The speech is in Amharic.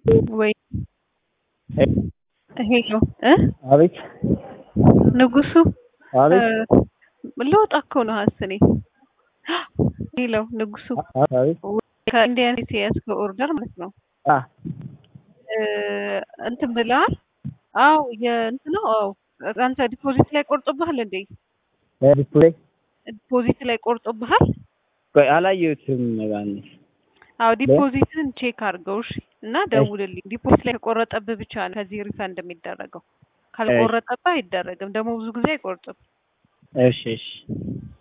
ወይ ሄሎ እ አቤት ንጉሱ አቤት ልወጣ እኮ ነው ሀስኔ ሄሎ ንጉሱ አቤት ከኢንዲያን የያዝከው ኦርደር ማለት ነው አ እንትን ብለሃል? አው የእንትን ነው። አው አንተ ዲፖዚት ላይ ቆርጦብሃል እንዴ? ዲስፕሌይ ዲፖዚት ላይ ቆርጦብሃል? ቆይ አላየሁትም ባንስ አው ዲፖዚትን ቼክ አድርገው እሺ። እና ደውልልኝ። ዲፖዚት ላይ ከቆረጠብህ ብቻ ነው ከዚህ ሪፈንድ የሚደረገው። ካልቆረጠብህ አይደረግም። ደግሞ ብዙ ጊዜ አይቆርጥም። እሺ እሺ